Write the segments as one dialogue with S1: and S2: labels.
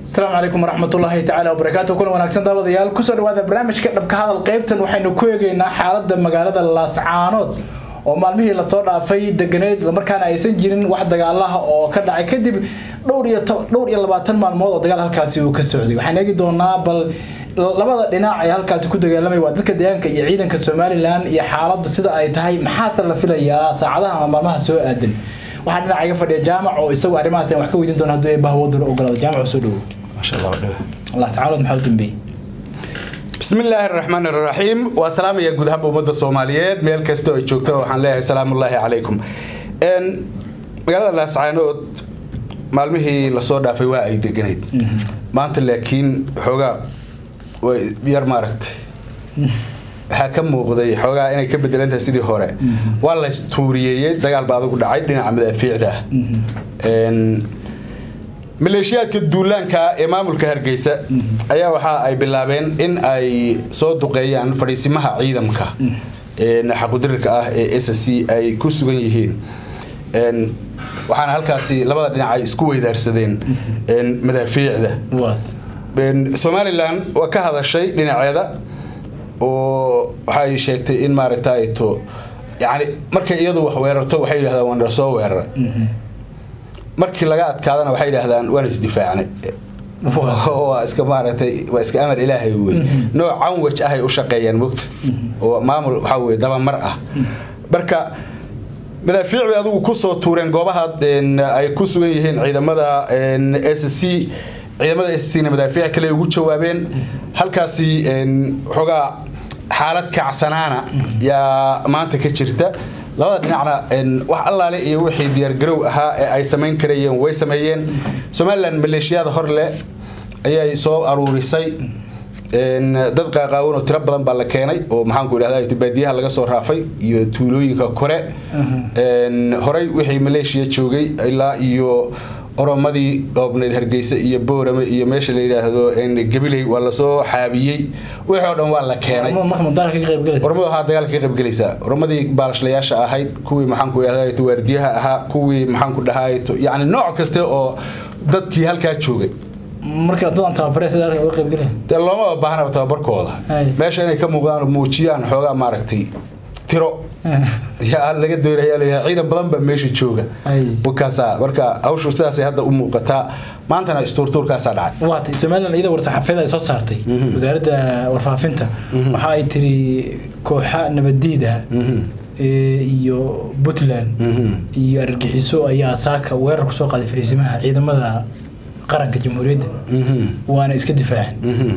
S1: asalaamu calaykum waraxmatullaahi tacaala wabarakaatu kuna wanaagsan daawadayaal kusoo dhawaada barnaamijka dhabka hadal qaybtan waxaynu ku eegeynaa xaalada magaalada laascaanood oo maalmihii lasoo dhaafay deganeyd islamarkaana aysan jirin wax dagaalaha oo ka dhacay kadib dhowr iyo dhowr iyo labaatan maalmood oo dagaal halkaasi uu ka socday waxaan eegi doonaa bal labada dhinac ee halkaasi ku dagaalamay waa dadka deegaanka iyo ciidanka somalilan iyo xaaladu sida ay tahay maxaase la filayaa saacadaha ama maalmaha soo aadan waxaa dhinaca iga fadhiya jaamac oo isagu arrimahaas wax ka weydiin doona hadduu eebbaha wadula ogolaado jaamac soo dhowo
S2: maasha allah dhawe
S1: laascaanood maxaa u dambeeyey
S2: بسم الله الرحمن الرحيم وسلام يا جود هبو مدة الصوماليات ميل كستو جوجتا وحن لها سلام الله عليكم ان magaalada laascaanood maalmihii lasoo dhaafay waa ay deganayd maanta laakiin xoogaa way yar maaragtay waxaa ka muuqday xoogaa inay ka bedelantahay sidii hore waa la istuuriyeeyey dagaal baa adugu dhacay dhinaca madaafiicda ah maleeshiyaadka duulaanka ee maamulka hargeysa ayaa waxa ay bilaabeen in ay soo duqeeyaan fadhiisimaha ciidamka xaqudirirka ah ee s c ay ku sugan yihiin waxaana halkaasi labada dhinac ay isku weydaarsadeen madaafiicda somalilan waa ka hadashay dhinaceeda oo waxay sheegtay in maaragta to yani markay iyadu wax weerarto waxay yidhahdaan waan soo weeraray markii laga adkaadana waxay yidhaahdaan waan isdifaacnay waa iska maaragtay waa iska amar ilaahay wey nooc canwaj ahay u shaqeeyaan mogta oo maamul waxaa weye dabamar ah marka madaafiic bay adugu kusoo tuureen goobaha ay ku sugan yihiin ciidamada s c ciidamada s c na madaafiic kale ugu jawaabeen halkaasi xoogaa xaalad kacsanaana yaa maanta ka jirta labada dhinacna wax allaale iyo wixii diyaargarow ahaa ee ay samayn karayeen way sameeyeen somalilan maleeshiyada hor leh ayay soo aruurisay dad qaaqaawan oo tiro badan baa la keenay oo maxaanku idhahda baadiyaha laga soo raafay iyo tuulooyinka kore horey wixii maleeshiya joogay ilaa iyo oromadii dhoobneyd hargeysa iyo boorame iyo meesha la yidhaahdo gabiley waa lasoo xaabiyey wixii oo dhan waa la keenay ormadu ahaa dagaalka ka qaybgelaysaa oromadii baalashlayaasha ahayd kuwii maxaanku idhahda waardiyaha ahaa kuwii maxaanku dhahaa yani nooc kaste oo dadkii halkaa joogay looma baahnaba tababarkooda meesha inay ka muuqdaan muujiyaan xoogaa maaragtay tiro yaa laga doonaya ciidan badan baa meesha jooga wakaasa marka hawshu sidaasay hadda u muuqataa maantana istuurtuurkaasaa dhacay
S1: waatay somalilan iyada war-saxaafeed ay soo saartay wasaaradda warfaafinta waxa ay tiri kooxa nabaddiida iyo puntland iyo argagixiso ayaa saaka weerar kusoo qaaday fariisimaha ciidamada qaranka jamhuuriyadda waana iska difaaceen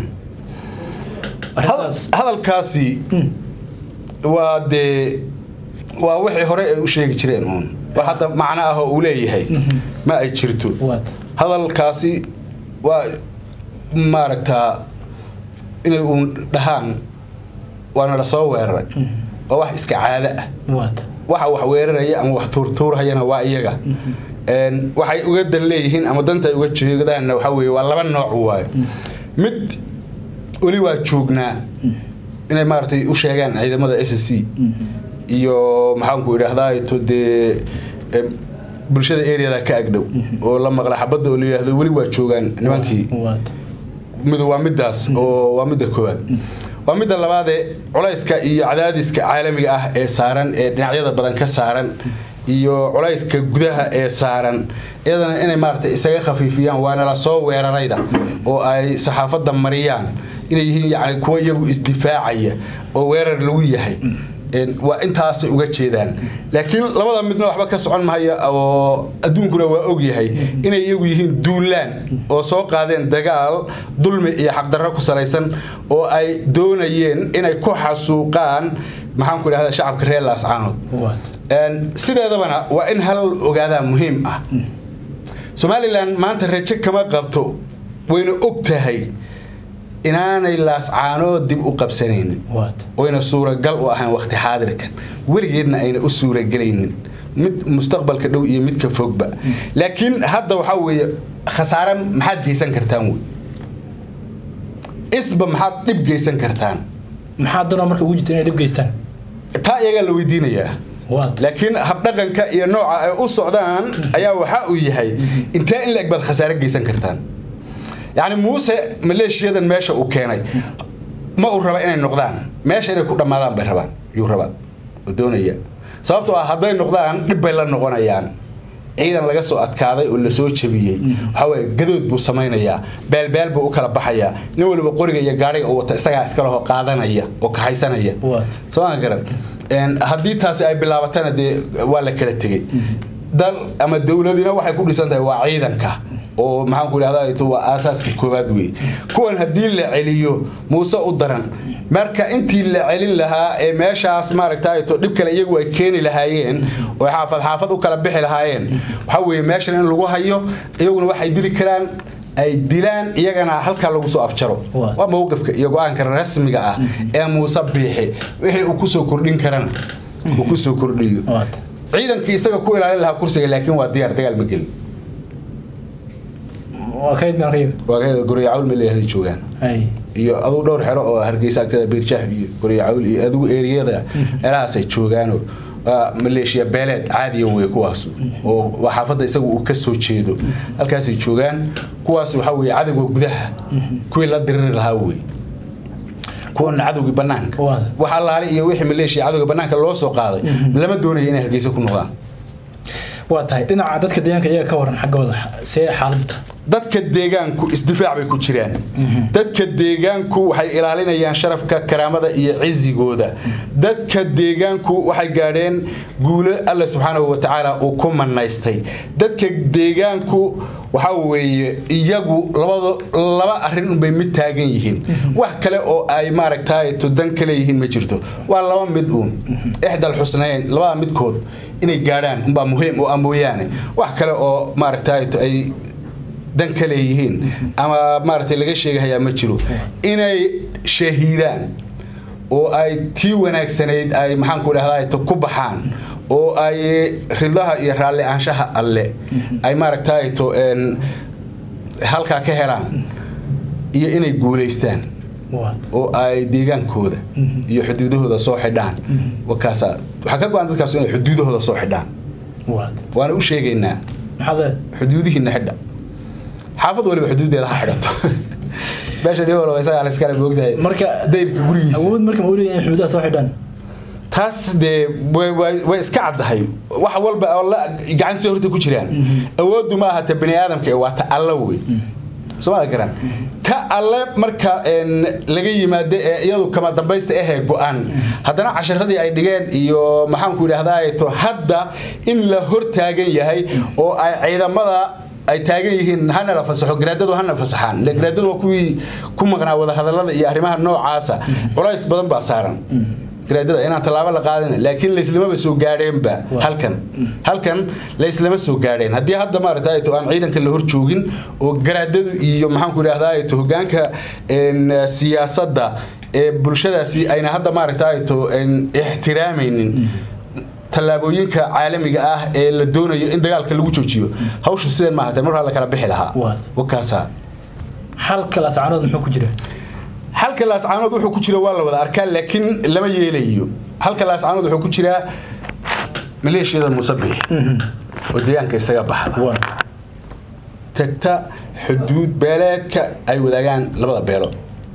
S2: hadalkaasi waa dee waa wixii hore ay u sheegi jireen uun wax hadda macno ah oo uu leeyahay ma ay jirto hadalkaasi waa maaragtaa inay uun dhahaan waana lasoo weeraray waa wax iska caado ah waxa wax weeraraya ama wax tuurtuurhayana waa iyaga waxay uga dan leeyihiin ama danta ay uga jeedaanna waxaa weye waa laba nooc waayo mid weli waa joognaa inay maaragtay u sheegaan ciidamada s c iyo maxaanku idhaahdaa to dee bulshada areada ka agdhow oo la maqla xabadda oo la yidhahdo weli waa joogaan nimankii mid waa midaas oo waa midda koowaad waa midda labaadee culayska iyo cadaadiska caalamiga ah ee saaran ee dhinacyada badan ka saaran iyo culayska gudaha ee saaran iyadana inay maaragtay isaga khafiifiyaan waana la soo weerarayda oo ay saxaafadda mariyaan inay yihiin yani kuwa iyagu isdifaacaya oo weerar lagu yahay waa intaasay uga jeedaan laakiin labada midna waxba ka socon mahaya oo adduunkuna waa ogyahay inay iyagu yihiin duulaan oo soo qaadeen dagaal dulmi iyo xaqdarro ku salaysan oo ay doonayeen inay ku xasuuqaan maxaanku idhahda shacabka reer laascaanood sideedabana waa in hal ogaadaa muhiim ah somalilan maanta raje kama qabto wayna og tahay inaanay laascaanood dib u qabsanaynin oyna suuragal u ahayn waqti xaadirkan weligeedna ayna u suuragelaynin mid mustaqbalka dhow iyo midka fogba laakiin hadda waxaa weeye khasaare maxaad geysan kartaan wey isba maxaad dhib geysan kartaan
S1: maxaa danoo marka ugu jirta inay dhib geystaan
S2: taa iyagaa la weydiinayaa laakiin habdhaqanka iyo nooca ay u socdaan ayaa waxa uu yahay intee in la-eg baad khasaare geysan kartaan yacni muuse maleeshiyadan meesha uu keenay ma uu raba inay noqdaan meesha inay ku dhammaadaan bay rabaan yuu rabaa oo doonaya sababtoo ah hadday noqdaan dhib bay la noqonayaan ciidan laga soo adkaaday oo lasoo jabiyey waxaa weye gadood buu samaynayaa beelbeel buu u kala baxayaa nin waliba qoriga iyo gaadhiga uu wata isagaa iskalaho qaadanaya oo kaxaysanaya soo aan garan haddii taasi ay bilaabatana dee waa la kala tegey dal ama dowladina waxay ku dhisan tahay waa ciidanka oo maxaan ku idhahda waa aasaaska koowaad wey kuwan haddii la celiyo muuse u daran marka intii la celin lahaa ee meeshaas maaragtayto dhib kale iyagu ay keeni lahaayeen oo xaafad xaafad u kala bixi lahaayeen waxaa weeye meeshan in lagu hayo iyaguna waxay dili karaan ay dilaan iyagana halkaa lagu soo afjaro waa mowqifka iyo go-aanka rasmiga ah ee muuse biixi wixii uu kusoo kordhin karana uu kusoo kordhiyo ciidankii isaga ku ilaalin lahaa kursiga laakiin waa diyaar dagaal ma gelin waa kayd goryacawl ma leeyahay joogaan iyo aduu dhowr xero oo hargeysa agteeda beerjaax iyo goryacawl iyo adigu eeriyada meelahaasay joogaanoo maleeshiya beeleed caadiya wey kuwaas oo xaafadda isagu uu ka soo jeedo halkaasay joogaan kuwaas waxaa weye cadowga gudaha kuwii la diriri lahaa wey kuwana cadowgii banaanka wax allaale iyo wixii maleeshiya cadowga banaanka loo soo qaaday lama doonayo inay hargeysa ku noqdaan
S1: waa tahay dhinaca dadka deegaanka iyaga ka waran xaggooda see xaaladda
S2: dadka deegaanku isdifaac bay ku jiraan dadka deegaanku waxay ilaalinayaan sharafka karaamada iyo cizigooda dadka deegaanku waxay gaadheen guulo alle subxaanahu watacaala uu ku manaystay dadka deegaanku waxaa weeye iyagu laba arrin unbay mid taagan yihiin wax kale oo ay maaragtay dan ka leeyihiin ma jirto waa laba mid uun ixdal xusnayn labada midkood inay gaadhaan unbaa muhiim u ah mooyaane wax kale oo maaragtay ay dan ka leeyihiin ama maaragtay laga sheegahayaa ma jiro inay shahiidaan oo ay tii wanaagsanayd ay maxaanku idhahdaa ku baxaan oo ay ridaha iyo raalli aanshaha alle ay maaragtayto halkaa ka helaan iyo inay guulaystaan oo ay deegaankooda iyo xuduudahooda soo xidhaan wakaasa waxaa ka go-an dadkaas inay xuduudahooda soo xidhaan waana u sheegaynaa xuduudihiina xidha xaafad waliba xuduudeeda ha xidhato meesha dhiwal isagaa la iskale moogtahay
S1: marka
S2: dayrka gurigiisa
S1: awood marka ma uleeyahay in xuduudaha soo xidhaan
S2: taas dee way iska caddahay wax walba oo gacantiisa horta ku jiraan awooddu ma ahata bani aadamka waa ta alla wey sooma garan ta alle marka laga yimaado ee iyadu kama dambaysta ahee go-an haddana casharadii ay dhigeen iyo maxaanku idhahdaa to hadda in la hor taagan yahay oo ay ciidamada ay taagan yihiin hana la fasaxo garaadadu hana fasaxaan ile garaadadu waa kuwii ku maqnaa wadahadalada iyo arrimaha noocaasa culays badan baa saaran garaadada inaan tallaabo la qaadin laakiin layslamaba soo gaadheenba halkan halkan layslama soo gaadheen haddii hadda maaragta aan ciidanka la hor joogin oo garaadadu iyo maxaanku idhahdaa hogaanka siyaasadda ee bulshadaasi ayna hadda maaragta ixtiraamaynin tallaabooyinka caalamiga ah ee la doonayo in dagaalka lagu joojiyo hawshu sidan maahate mar la kala bixi lahaa wakaasa
S1: xalka lascaanood muxuu ku jira
S2: halka laascaanood wuxuu ku jira waa la wada arkaa laakiin lama yeelayo halka laascaanood wuxuu ku jiraa maleeshiyada musabix oo deegaanka isaga baxda tagta xuduud beeleedka ay wadaagaan labada beelood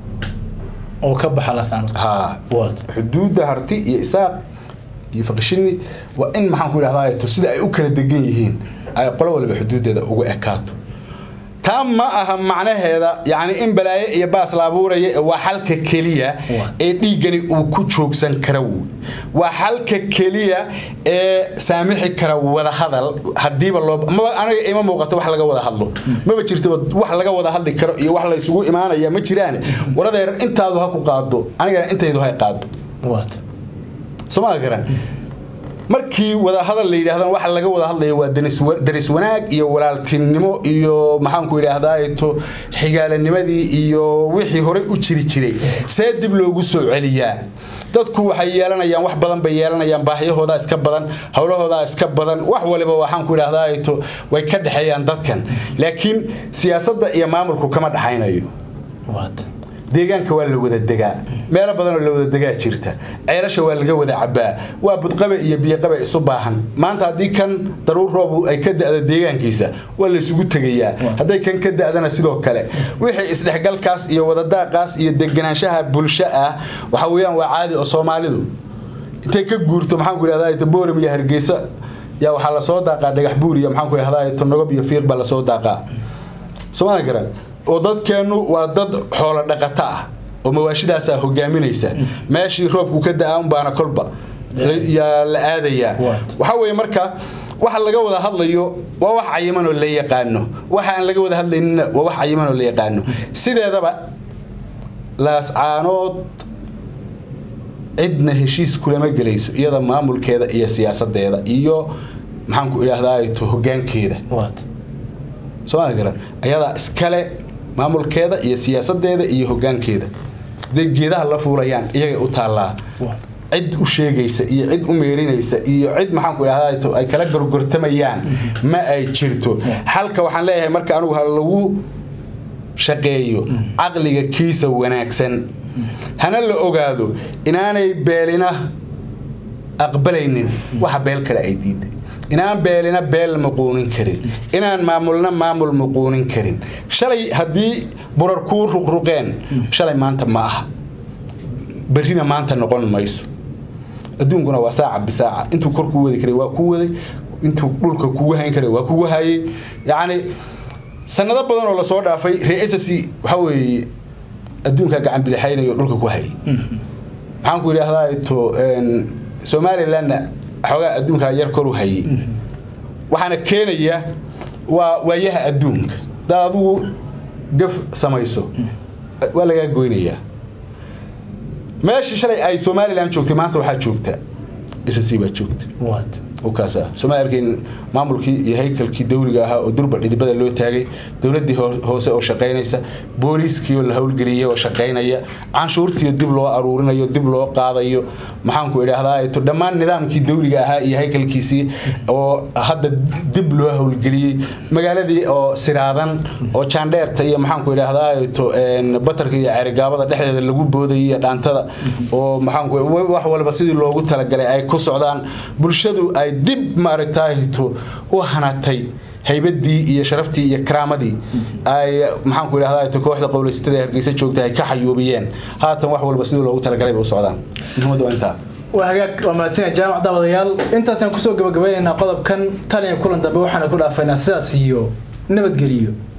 S1: oo ka baxa laascaanood
S2: ha xuduudda harti iyo isaaq iyo faqishini waa in maxaan ku idhahdaa sida ay u kala degan yihiin ay qolo waliba xuduuddeeda ugu ekaato taa ma aha macnaheeda yani in balaayo iyo baas la abuuraya waa xalka keliya ee dhiiggani uu ku joogsan kara wey waa xalka keliya ee saamixi kara wadahadal hadiiba loo maba aniga ima muuqato wax laga wada hadlo maba jirtaba wax laga wada hadli karo iyo wax la isugu imaanaya ma jiraan waradeer intaadu ha ku qaado anigana intaydu hay qaado somaa garan markii wadahadal la yidhahdana waxa laga wada hadlaya waa daris wanaag iyo walaaltinimo iyo maxaanku idhaahdaa xigaalanimadii iyo wixii horey u jiri jiray see dib loogu soo celiyaa dadku waxay yeelanayaan wax badan bay yeelanayaan baahiyahoodaa iska badan howlahoodaa iska badan wax waliba waxaanku idhahdaa way ka dhexeeyaan dadkan laakiin siyaasadda iyo maamulku kama dhexaynayo deegaanka waa la wada degaa meelo badanoo la wada degaa jirta ceelasha waa laga wada cabaa waa budqabe iyo biyoqabe isu baahan maanta haddii kan daruur roobu ay ka da'do deegaankiisa waa laysugu tegayaa hadday kan ka da'dana sidoo kale wixii isdhexgalkaas iyo wadadaaqaas iyo deganaanshaha bulsho ah waxa weeyaan waa caadi oo soomaalidu intay ka guurto maxaan ku idhahdaa booram iyo hargeysa yaa waxaa lasoo daaqaa dhagax buur iyo maxaan ku idhahdaa tonogob iyo fiiq baa lasoo daaqaa soomaalia garan oo dadkeennu waa dad xoolo dhaqato ah oo mawaashidaasaa hogaaminaysa meeshii roobku ka da-a unbaana kolba yaa la aadayaa waxaa weeye marka waxa laga wada hadlayo waa wax cayiman oo la yaqaano waxa aan laga wada hadlaynina waa wax cayiman oo la yaqaano sideedaba laascaanood cidna heshiis kulama gelayso iyada maamulkeeda iyo siyaasadeeda iyo maxaanku idhaahdaa to hogaankeeda sooma garan ayadaa iskale maamulkeeda iyo siyaasadeeda iyo hogaankeeda haday geedaha la fuulayaan iyagay u taallaa cid u sheegaysa iyo cid u meerinaysa iyo cid maxaanku idhahdaa ay kala gorgortamayaan ma ay jirto xalka waxaan leeyahay marka anugu ha lagu shaqeeyo caqliga kiisa wanaagsan hana la ogaado inaanay beelina aqbalaynin waxa beel kale ay diiday inaan beelina beel maquunin karin inaan maamulna maamul maquunin karin shalay haddii burar kuu ruqruqeen shalay maanta ma aha berrina maanta noqon mayso adduunkuna waa saaca bisaaca intuu kor kuu wadi karay waa kuu waday intuu dhulka kugu hayn karay waa kugu hayay yacni sanado badan oo lasoo dhaafay reesasi waxa weeye adduunka gacan bidixaynayo dhulka ku hayay maxaan ku idhaahdaa to somalilandna xoogaa adduunka yar koru hayay waxaana keenaya waa waayaha adduunka hadaad adigu gaf samayso waa lagaa goynayaa meeshii shalay ay somalilan joogtay maanta waxaa joogta ssc baa joogta kaas sooma arkayn maamulkii iyo haykalkii dawliga ahaa oo durba dhidibada loo taagay dowladii hoose oo shaqaynaysa booliiskii oo la howlgeliyay oo shaqaynaya canshuurtii dib loo aruurinayo dib loo qaadayo maxaanku idhaahdaa dhammaan nidaamkii dawliga ahaa iyo haykalkiisii oo hadda dib loo howlgeliyey magaaladii oo siraadan oo jaandheerta iyo maxaanku idhaahdaa batarka iyo ceerigaabada dhexdeeda lagu boodayay iyo dhaantada oo maxaanku wax walba sidii loogu talagalay ay ku socdaan bulshadu ay dib maaragtaahto u hanatay haybadii iyo sharaftii iyo karaamadii ay maxaanku idhahdaa kooxda qowleysatada ee hargeysa joogta ay ka xayuubiyeen haatan wax walba sidii loogu talagalay bay u socdaan muhiimadda waa intaa
S1: waa hagaag waa mahadsanyaa jaamac daawadayaal intaasaan kusoo gabagabaynaynaa qodobkan tan iyo kulan dambe waxaana ku dhaafaynaa sidaas iyo nabadgeliyo